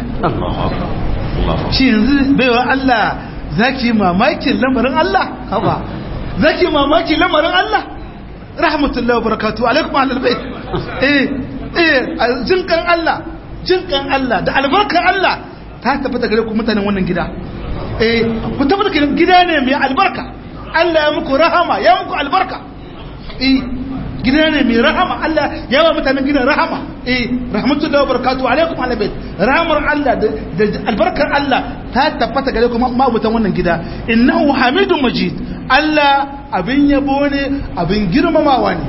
Speaker 2: shi yanzu baiwa Allah zaki mamakin lamarin Allah haba zaki mamakin lamarin Allah rahmatullahi wa barakatuh alaikum ahlul bait eh eh jinkan Allah jinkan Allah da albarkar Allah ta tabbata gare ku mutanen wannan gida eh ku tabbata gida ne mai albarka Allah ya muku rahama ya muku albarka eh gida ne mai rahama Allah ya ba mutanen gidan rahama eh rahmatullahi wa barakatuhu alaikum ala bait rahmar Allah da albarkar Allah ta tabbata gare ku mabutan wannan gida innahu hamidun majid Allah abin yabo ne abin girmamawa ne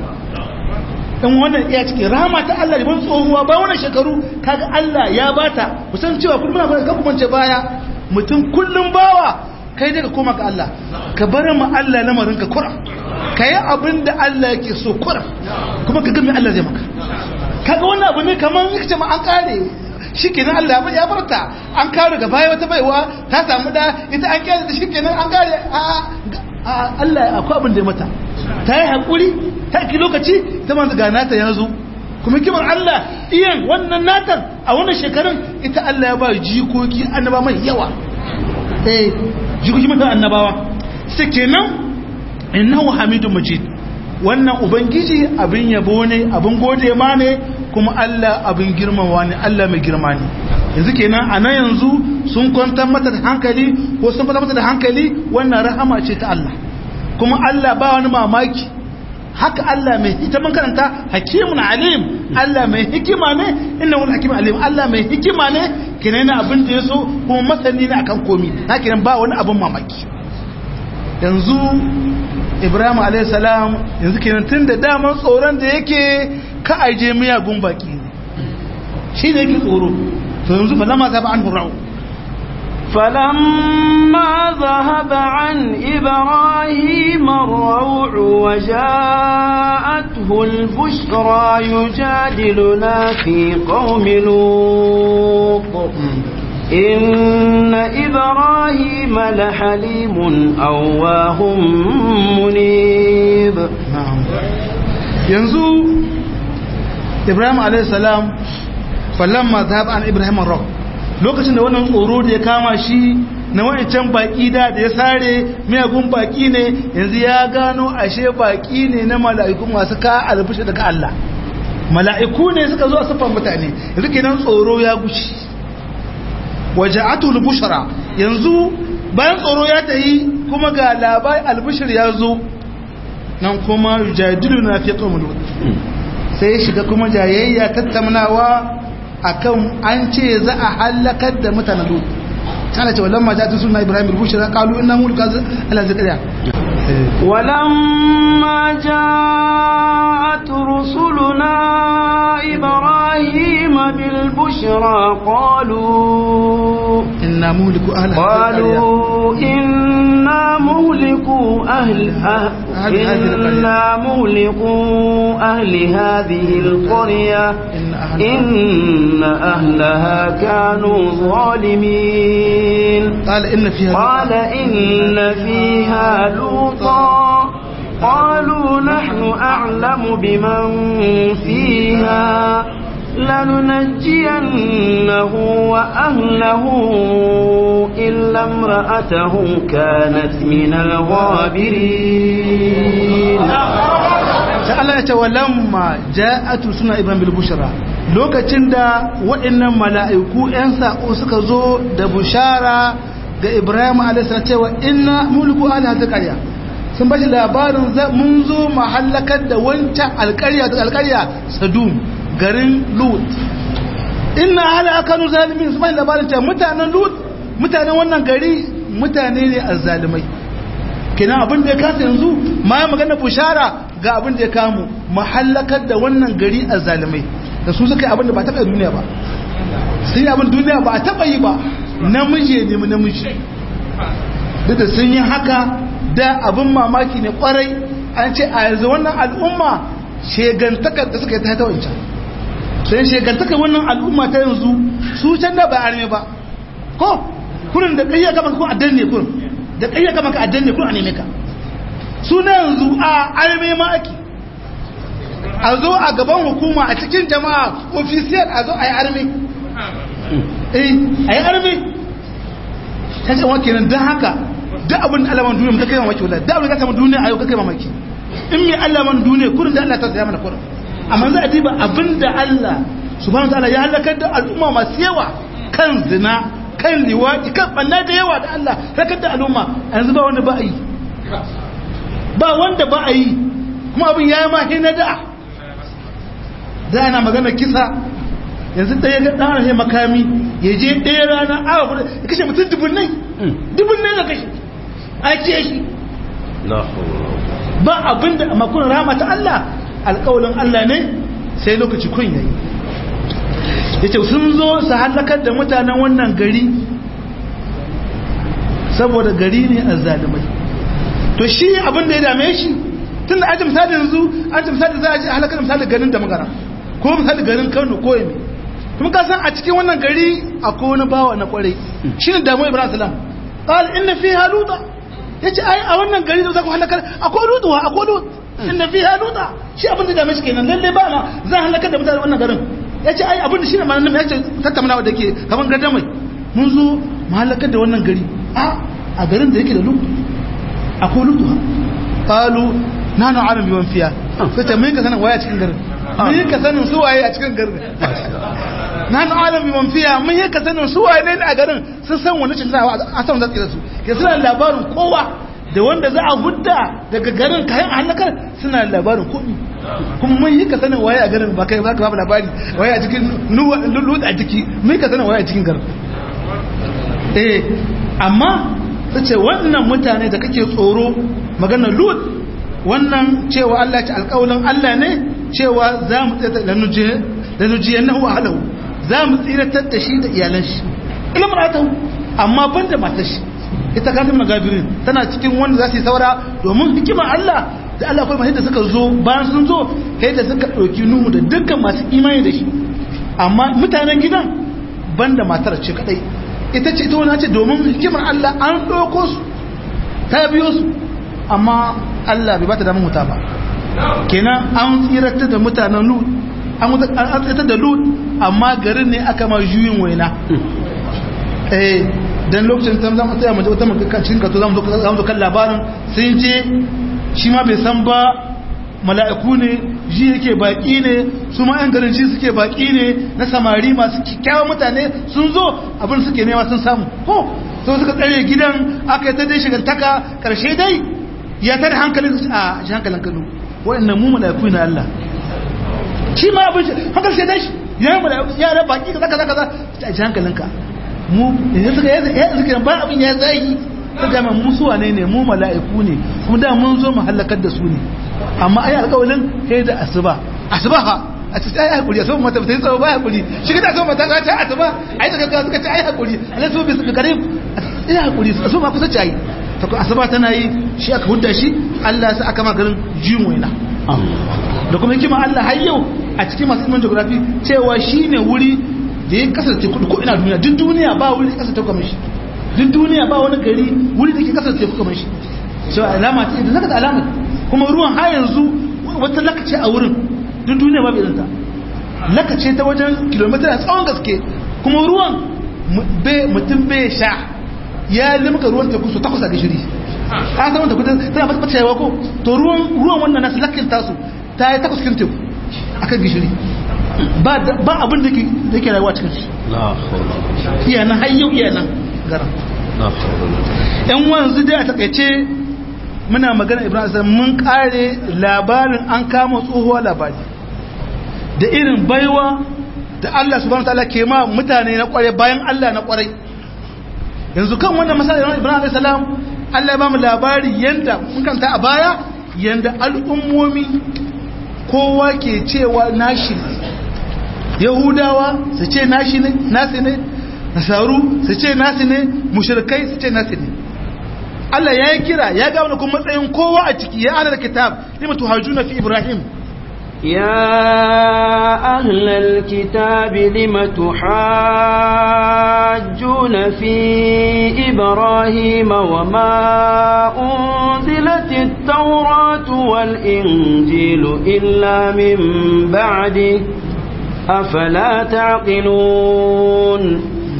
Speaker 2: in wannan iya cikin rahama ta Allah da ban tsohuwa ba wannan shekaru kaga Allah ya bata kusan cewa kullum muna ga kuma ce baya mutum kullum bawa kai daga koma ga Allah ka bar mu Allah lamarin ka kura ka yi abin da Allah yake so kura kuma ka gami Allah zai maka kaga wannan abu ne kamar yake ce ma an kare shi kenan Allah ya barta an kare ga baya wata baiwa ta samu da ita an kare da shi kenan an kare a Allah akwai abin da ya mata ta yi haƙuri ta ki lokaci ta manzu ga nata ya zo kuma kimar Allah iyan wannan natan a wannan shekarun ita Allah ya ba jikoki annaba mai yawa eh jikoki mutan annabawa sai kenan innahu hamidun majid wannan ubangiji abin yabo ne abin gode ma ne kuma Allah abin girmama ne Allah mai girma ne yanzu kenan a nan yanzu sun kwantar mata da hankali ko sun kwantar mata da hankali wannan rahama ce ta Allah kuma Allah ba wani mamaki haka Allah mai ita mun karanta hakimun alim Allah mai hikima ne inna wani hakimun alim Allah mai hikima ne kenan yana abin da ya so kuma masani ne akan komi haka kenan ba wani abin mamaki yanzu Ibrahim alayhi salam yanzu kenan tun da daman tsoron da yake ka aje miyagun baki ne shi ne yake tsoro to yanzu fa lama zaba an hurra'u
Speaker 1: فلما ذهب عن إبراهيم الروع وجاءته البشرى يجادلنا في قوم لوط إن إبراهيم لحليم أواه منيب
Speaker 2: na'am yanzu ibrahim alaihissalam fallon mazhab an ibrahim rock lokacin da wannan tsoro da ya kama shi na wancan baki da da ya sare miyagun baki ne yanzu ya gano ashe baki ne na mala'iku masu ka alfushi daga Allah mala'iku ne suka zo a siffar mutane yanzu kenan tsoro ya gushi waje atul bushara yanzu bayan tsoro ya tayi kuma ga labai albushir ya zo nan kuma jadilu na fi qawmul sai ya shiga kuma jayayya tattaunawa akan an ce za a halakar da mutanen lut kana ce wallan ma ta sunna ibrahim al-bushra qalu inna mulka ala zakariya
Speaker 1: ولما جاءت رسلنا إبراهيم بالبشرى قالوا
Speaker 2: inna muhliku ahli
Speaker 1: قالوا إنا مهلكوا أهل أهل
Speaker 2: أهل هذه القرية.
Speaker 1: إنا مهلكوا أهل هذه القرية
Speaker 2: إن أهلها-
Speaker 1: إن أهلها كانوا ظالمين
Speaker 2: قال ان فيها
Speaker 1: قال إن فيها لوطا قالوا نحن أعلم بمن فيها لننجينه وأهله إلا امرأته كانت من الغابرين
Speaker 2: sai Allah ya ce walamma ja'atu suna ibrahim bil bushra lokacin da waɗannan mala'iku ƴan sako suka zo da bushara ga ibrahim alayhi salam cewa inna mulku ala zakariya sun bashi labarin za- mun zo mahallakar da wancan alƙarya da alƙarya sadum garin lut inna ala kanu zalimin sun bashi labarin cewa mutanen lut mutanen wannan gari mutane ne azzalimai kenan abin da ya kasa yanzu ma ya magana bushara ga abin da ya kamu mahallakar da wannan gari a zalimai da su suka yi abin da ba taɓa yi duniya ba sun yi abin duniya ba a taɓa yi ba namiji ne mu namiji duk da sun yi haka da abin mamaki ne kwarai an ce a yanzu wannan al'umma shegantakar da suka yi ta ta wancan sai shegantakar wannan al'umma ta yanzu su can da ba arme ba ko kurin da ƙayyar gaba ko addan ne kurin da ƙayyar gaba ka addan ne kurin a neme ka suna yanzu a arme ma ake a zo a gaban hukuma a cikin jama'a ofisiyar a zo a yi arme eh a yi arme ta ce wa kenan don haka duk abin da alaman duniya ta kai mamaki wala duk abin da ta samu duniya a yau ka kai mamaki in mai alaman duniya kurin da Allah ta saya mana kurin amma za a diba abin da Allah subhanahu ta'ala ya halakar da al'umma masu yawa kan zina kan liwaki kan banna da yawa da Allah halakar da al'umma yanzu ba wanda ba a yi ba wanda ba a yi kuma abin ya yi ma na da da ana magana kisa yanzu ɗaya ga ɗan ne makami ya je ɗaya rana awa kudu ya kashe mutum dubun nai dubun nai na kashe a ce shi ba abin da makon rama ta Allah alƙawalin Allah ne sai lokaci kun yayi ya ce sun zo su halakar da mutanen wannan gari saboda gari ne a zalimai to shi abin da ya dame shi tun da aji misali yanzu aji misali za a ji halakar misali garin da magana ko misali garin kano ko yami kuma ka san a cikin wannan gari akwai wani bawa na kwarai shi ne damu ibrahim salam qal inna fiha luta yace ai a wannan gari da za ku halakar akwai lutuwa akwai lut inna fiha luta shi abin da dame shi kenan lalle ba ma za halakar da mutane wannan garin yace ai abin da shi ne ma nan yace tattaunawa da ke kaman gadamai mun zo mu halakar da wannan gari a a garin da yake da lut akwai lutuwa qalu nanu alam biman fiya sai ta mun ka sanin waya cikin garin mun ka sanin su waye a cikin garin nanu alam biman fiya mun ka sanin su waye ne a garin sun san wani cin zawa a san zaki da su ke suna labarin kowa da wanda za a hudda daga garin kayan halakar suna labarin komi kuma mun yi ka sanin waye a garin ba kai ba ka ba labari waye a cikin lulut a jiki mun ka sanin waye a cikin garin eh amma ta ce wannan mutane da kake tsoro magana lut wannan cewa Allah ce alƙawalin Allah ne cewa za mu tsira da nujiyar na huwa halahu za mu tsiratar da shi da iyalan shi ina marata amma ban da matar shi ita kanin magabirin tana cikin wanda za su yi saura domin hikimar Allah da Allah akwai masu da suka zo bayan sun zo kai da suka ɗauki nuhu da dukkan masu imani da shi amma mutanen gidan ban da matar ce kadai ita ce ita wani ce domin hikimar Allah an ɗauko su ta biyo su amma Allah bai ba ta damar wuta ba kenan an tsirata da mutanen lut an tsirata da lut amma garin ne aka ma juyin waina eh dan lokacin ta zama tsaya mace wata cikin kato zamu zo kan labarin sun je shi ma bai san ba mala'iku ne ji yake baki ne su ma yan garin ji suke baki ne na samari masu kyakkyawan mutane sun zo abin suke nema sun samu ko so suka tsare gidan aka yi ta dai shigantaka karshe dai ya tada hankalin a shi hankalin kanu wa'annan mu mala'iku na Allah shi ma abin hankal sai dai ya yi mala'iku ya da baki kaza kaza kaza a shi hankalinka mu yanzu suka yi suka ba abin ya zagi ta gama musu wane ne mu mala'iku ne kuma da mun zo mu halakar da su ne amma ai alƙawalin sai da asuba asuba ha a ce ai hakuri asuba mata ta yi tsawo ba hakuri shi ka asuba mata ta ce asuba ai ta kaga suka ce ai hakuri alai su bi garib ai hakuri asuba ma kusa ce ai ta ko asuba tana yi shi aka hudda shi Allah sai aka magarin jin waina da kuma hikima Allah har yau a cikin masu ilimin geography cewa shine wuri da ya kasar teku ko ina duniya duk duniya ba wuri da kasar teku kamar shi duk duniya ba wani gari wuri da ke kasar teku kamar shi so alama ce da zaka da alama kuma ruwan har yanzu wata lakace a wurin duk duniya ba bai zanta lakace ta wajen kilomita a tsawon gaske kuma ruwan mutum bai sha ya limka ruwan teku su takwas a gishiri an san wanda kudin tana fata cewa ko to ruwan ruwan wannan nasu lakin tasu ta yi takwas kin teku akan gishiri ba abin da ke rayuwa cikin shi iya nan hayyau iya nan garan yan wanzu dai a takaice muna magana ibrahim asar mun kare labarin an kama tsohuwa labari da irin baiwa da allah subhanahu wa ta'ala ke ma mutane na kware bayan allah na kwarai yanzu kan wannan masalar ibrahim alayhi salam allah ya ba mu labari yanda mun kanta a baya yanda al'ummomi kowa ke cewa nashi yahudawa su ce nashi ne nasi ne nasaru su ce nasi ne mushrikai su ce nasi ne Allah ya yi kira ya ga wani kuma matsayin kowa a ciki ya ahalar kitab lima tuhajuna fi ibrahim
Speaker 1: يا أهل الكتاب لم تحاجون في إبراهيم وما أنزلت التوراة والإنجيل إلا من بعده أفلا تعقلون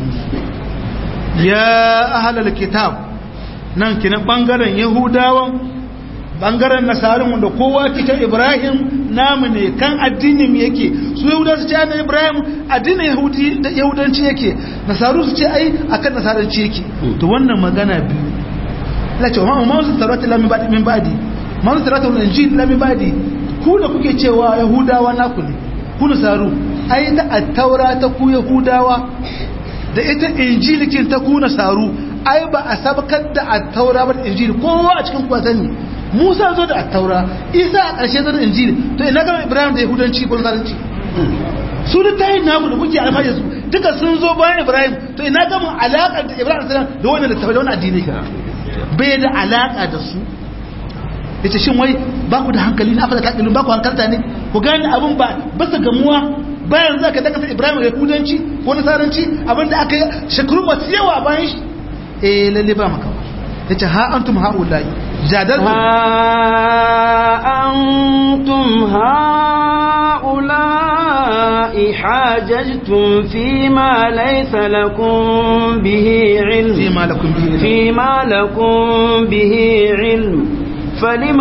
Speaker 2: ya ahalar kitab nan kinan bangaren yahudawan bangaren nasarin wanda kowa kita ibrahim namu ne kan addinin yake su yahuda su ce ana ibrahim addinin yahudanci yake nasaru su ce ai akan nasaranci yake to wannan magana biyu la ce ma ma su tarata lamin badi min badi ma su tarata wal injil lamin badi ku da kuke cewa yahudawa naku ne ku nasaru ai da at-taura ta ku yahudawa da ita injilikin ta kuna saru ai ba a sabakar da attaura ba da injili kowa a cikin kuwa sani musa zo da attaura isa a ƙarshe zo da injili to ina gama ibrahim da yahudanci ko nasaranci su da tayin naku da kuke alfahari su duka sun zo bayan ibrahim to ina gama alaƙar da ibrahim da da wannan littafi da wannan addini bai da alaƙa da su yace shin wai ba ku da hankali na afala taƙilun ba ku hankalta ne ku gane abin ba bisa gamuwa bayan za ka dakata ibrahim da kudanci ko nasaranci abinda aka yi shekaru masu yawa bayan shi eh lalle ba maka ya ce ha antum ha'ulai jadar
Speaker 1: ha antum ha'ulai hajajtum fi ma laysa lakum bihi ilm
Speaker 2: fi ma lakum bihi ilm
Speaker 1: fi ma lakum bihi ilm فلم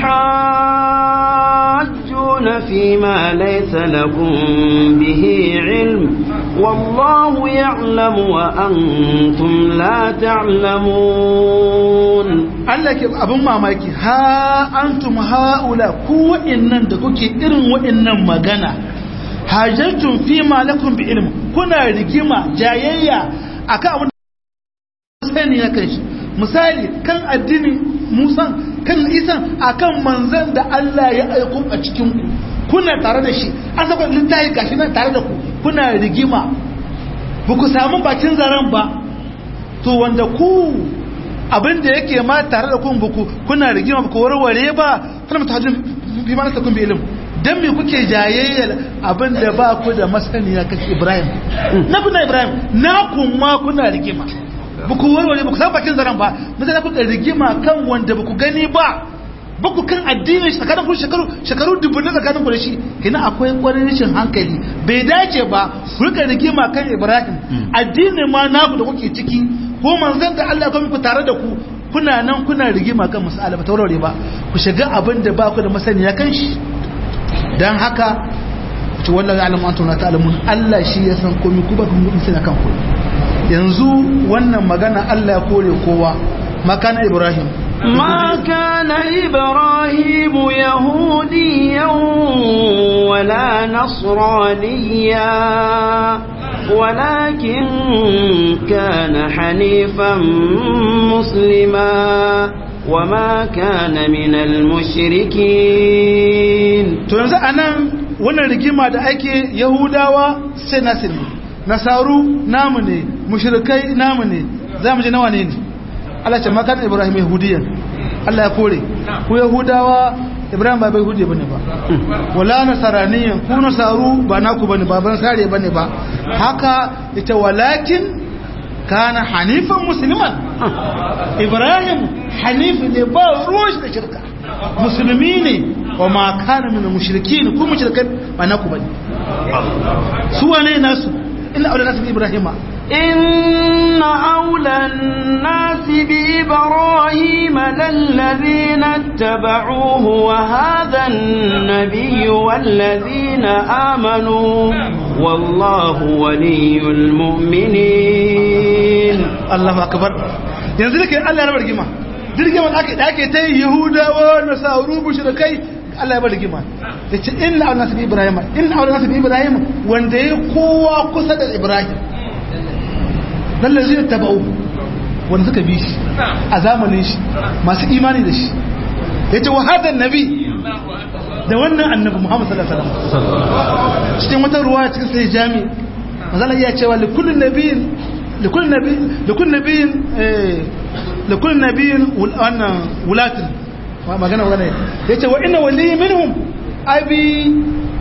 Speaker 1: تحاجون فيما ليس لكم به علم والله يعلم وأنتم لا تعلمون
Speaker 2: Allah ke abin mamaki ha antum haula ku wa'annan da kuke irin wa'annan magana hajjatun fi ma lakum bi ilm kuna rigima jayayya akan abin sani ya kai shi misali kan addini musan kan isan akan manzan da Allah ya aiko a cikin ku kuna tare da shi an saka littafi gashi nan tare da ku kuna rigima ba ku samu bakin zaren ba to wanda ku abin da yake ma tare da kun buku kuna rigima ba ku warware ba kana mutajin bi ma nasa kun bi ilim dan me kuke jayayyar abin da ba ku da masaniya kan Ibrahim na kuna Ibrahim na kuma kuna rigima ba ku warware ba ku san bakin zaren ba na sai kuka rigima kan wanda ba ku gani ba ba ku kan addinin shi tsakanin ku shekaru shekaru dubu na tsakanin ku da shi kina akwai kwarin rashin hankali bai dace ba ku rika rigima kan Ibrahim addinin ma naku da kuke ciki ko manzon da Allah ya ku tare da ku kuna nan kuna rigima kan masala ba taurare ba ku shiga abin da ba ku da masaniya kan shi dan haka ce wallahi alamu antum la ta'lamun Allah shi ya san komai ku ba ku mun sani kan ku yanzu wannan magana Allah ya kore kowa makana Ibrahim
Speaker 1: ما كان إبراهيم يهوديا ولا نصرانيا ولكن كان حنيفا مسلما وما كان من المشركين
Speaker 2: to yanzu anan wannan rigima da ake yahudawa sai nasu ne nasaru namu ne mushrikai namu ne za mu ji nawa ne ne Allah ce makar Ibrahim yahudiyan Allah ya kore ku yahudawa Ibrahim ba bai yahudi bane ba wala nasaraniyan ku nasaru ba naku bane ba ban sare bane ba haka ita walakin kana hanifan musliman Ibrahim hanif ne ba ruwan shi da shirka musulmi ne wa ma kana min mushrikin ku mushrikan ba naku bane su wane nasu illa aula nasu Ibrahima
Speaker 1: إن أولى الناس بإبراهيم للذين اتبعوه وهذا النبي والذين آمنوا والله ولي المؤمنين
Speaker 2: Allahu akbar yanzu dake Allah ya bar rigima rigima da ake da ake ta Yahudawa na sauru mushrikai Allah ya bar rigima yace inna awla nabi Ibrahim inna awla nabi Ibrahim wanda yayi kowa kusa da Ibrahim dan lazina tabau wanda suka bi shi a zamanin shi masu imani da shi yace wa hadan nabi da wannan annabi Muhammad sallallahu alaihi wasallam cikin wata ruwa cikin sai jami mazala iya cewa likullin nabiyin لكل نبي لكل نبي لكل نبي وانا ولات ما كان ولا yace wa inna wali minhum abi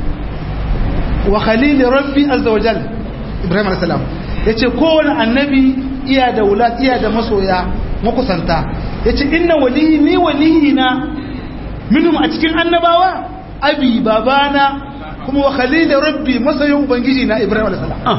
Speaker 2: wa khalil rabbi azza wa jalla ibrahim alayhi salam yace kowane annabi iya da wulat iya da masoya makusanta yace inna wali ni waliyina minhum a cikin annabawa abi babana kuma wa khalil rabbi masoyin ubangiji na ibrahim alayhi salam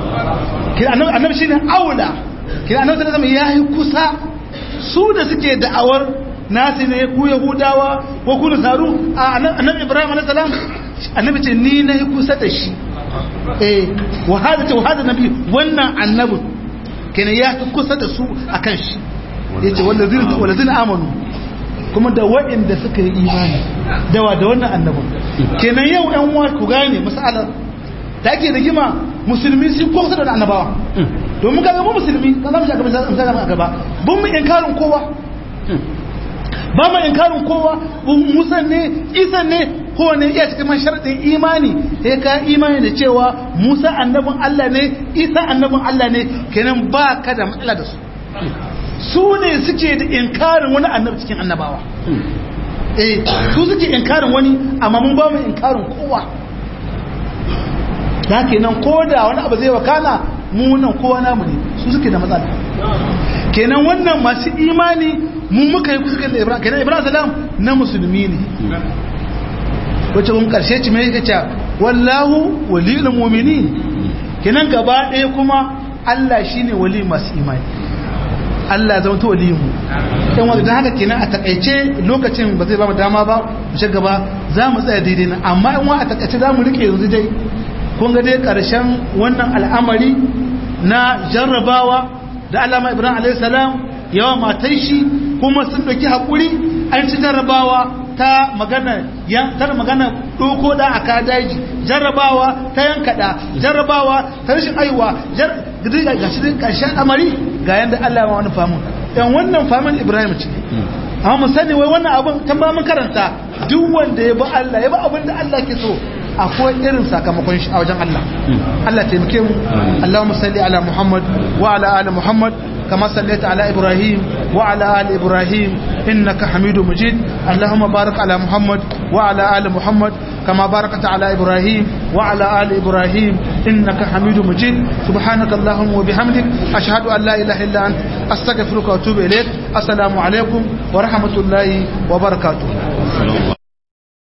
Speaker 2: annabi shine aula kina annabi sallallahu alaihi yayi kusa su da suke da'awar nasi ne ku yahudawa ko ku nasaru annabi ibrahim alaihi salam annabi ce ni na yi kusa da shi eh wa hada ta hada nabi wannan annabi kina ya fi kusa da su akan shi yace wallazina wallazina amanu kuma da waɗanda suka yi imani dawa da wannan annabin kenan yau ɗan uwa ku gane masalar da ake rigima musulmi sun kusa da annabawa domin kaga mu musulmi kan zamu shaka misali a gaba bun mu inkarin kowa ba mu inkarin kowa musa ne isa ne kowane iya cikin man sharadin imani sai ka imani da cewa musa annabin Allah ne isa annabin Allah ne kenan ba ka da matsala da su su ne suke da inkarin wani annabi cikin annabawa eh su suke inkarin wani amma mun ba mu inkarin kowa da kenan ko da wani abu zai wakana mu nan kowa namu ne su suke da matsala kenan wannan masu imani mu muka yi kusa da ibrahim kenan ibrahim salam na musulmi ne wacce mun karshe ci mai kace wallahu waliyul mu'minin kenan gaba ɗaya kuma Allah shine wali masu imani Allah zama ta waliyin mu dan wanda dan haka kenan a takaice lokacin ba zai ba mu dama ba mu shiga gaba za mu tsaya daidai nan amma in wa a takaice za mu rike yanzu dai kun ga dai ƙarshen wannan al'amari na jarrabawa da alama ibrahim alaihissalam yawa matan shi kuma sun ɗauki haƙuri an ci jarrabawa ta magana tar magana ɗoko da aka daji jarrabawa ta yankaɗa jarrabawa ta rashin aiwa ga shi ƙarshen amari ga yadda allah ma wani famun yan wannan famun ibrahim ce amma mu sani wai wannan abin can ba mun karanta duk wanda ya bi allah ya bi abin da allah ke so akwai irin sakamakon shi a wajen Allah Allah taimake mu Allahumma salli ala Muhammad wa ala ali Muhammad kama sallaita ala Ibrahim wa ala ali Ibrahim innaka Hamidum Majid Allahumma barik ala Muhammad wa ala ali Muhammad kama barakta ala Ibrahim wa ala ali Ibrahim innaka Hamidum Majid subhanaka Allahumma wa bihamdik ashhadu an la ilaha illa anta astaghfiruka wa atubu ilaik assalamu alaikum wa rahmatullahi wa barakatuh
Speaker 3: sallallahu